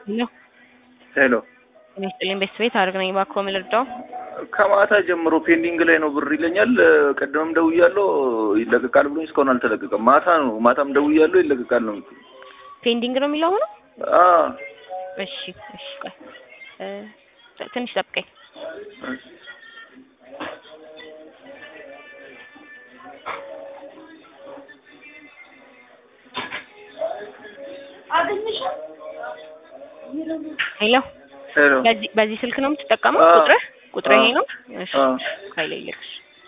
ሄሎ ሄሎ ጤና ይስጥልኝ ቤተሰቤት አድርግ ነኝ እባክዎ ምን ልርዳው? ከማታ ጀምሮ ፔንዲንግ ላይ ነው ብር ይለኛል። ቀደምም ደውያለሁ ይለቀቃል ብሎኝ እስካሁን አልተለቀቀም። ማታ ነው ማታም ደውያለሁ ይለቀቃል ነው የምትለው። ፔንዲንግ ነው የሚለው አሁንም? አዎ እሺ እሺ ቆይ እ ትንሽ ጠብቀኝ። ሄሎ ሄሎ በዚህ በዚህ ስልክ ነው የምትጠቀመው? አዎ። ቁጥርህ ቁጥርህ ይሄ ነው? እሺ አዎ። ኃይለ ይልክሽ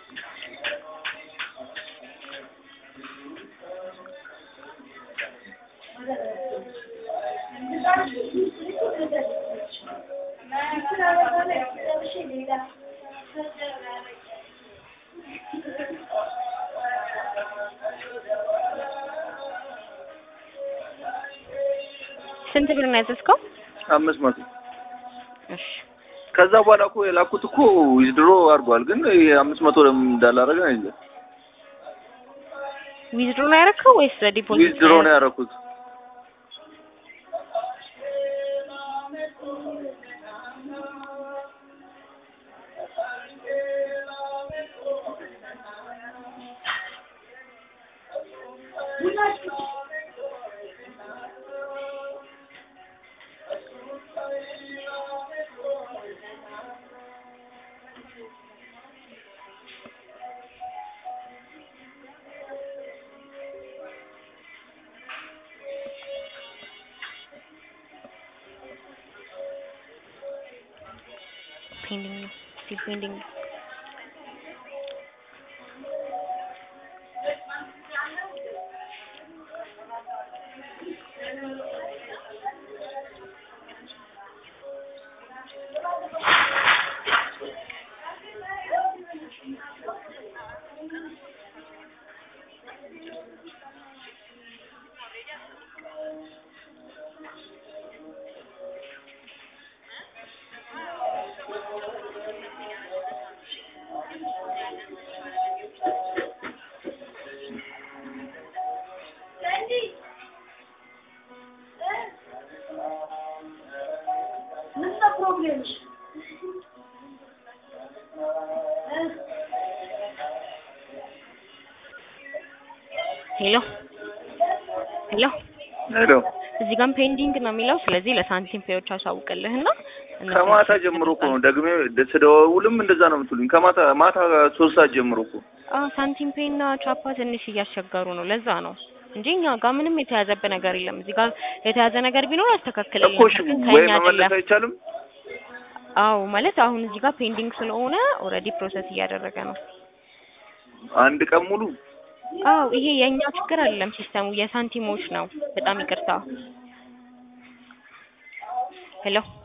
ስንት ብር ነው ያዘዝከው? አምስት መቶ እሺ ከዛ በኋላ እኮ የላኩት እኮ ዊዝድሮ አድርጓል። ግን ይሄ አምስት መቶ ለምን እንዳላረገ ነው እንጃ። ዊዝድሮ ነው ያደረከው ወይስ ዲፖዚት? ዊዝድሮ ነው ያደረኩት። ፔንዲንግ ነው ስቲል ፔንዲንግ ነው። ሄሎ ሄሎ ሄሎ እዚህ ጋርም ፔንዲንግ ነው የሚለው። ስለዚህ ለሳንቲም ፔዎች አሳውቅልህና እነሱ ከማታ ጀምሮ እኮ ነው ደግሜ ስደውልም እንደዛ ነው የምትሉኝ። ከማታ ማታ ሶስት ሰዓት ጀምሮ እኮ አዎ ሳንቲም ፔ እና ቻፓ ትንሽ እያስቸገሩ ነው። ለዛ ነው እንጂ እኛ ጋር ምንም የተያዘበት ነገር የለም። እዚህ ጋር የተያዘ ነገር ቢኖር ያስተካክልልን እኮ እሺ፣ ግን ወይ ከኛ መመለስ አይደለም። አይቻልም? አዎ ማለት አሁን እዚህ ጋር ፔንዲንግ ስለሆነ ኦልሬዲ ፕሮሰስ እያደረገ ነው። አንድ ቀን ሙሉ አዎ ይሄ የእኛ ችግር አይደለም፣ ሲስተሙ የሳንቲሞች ነው። በጣም ይቅርታ። ሄሎ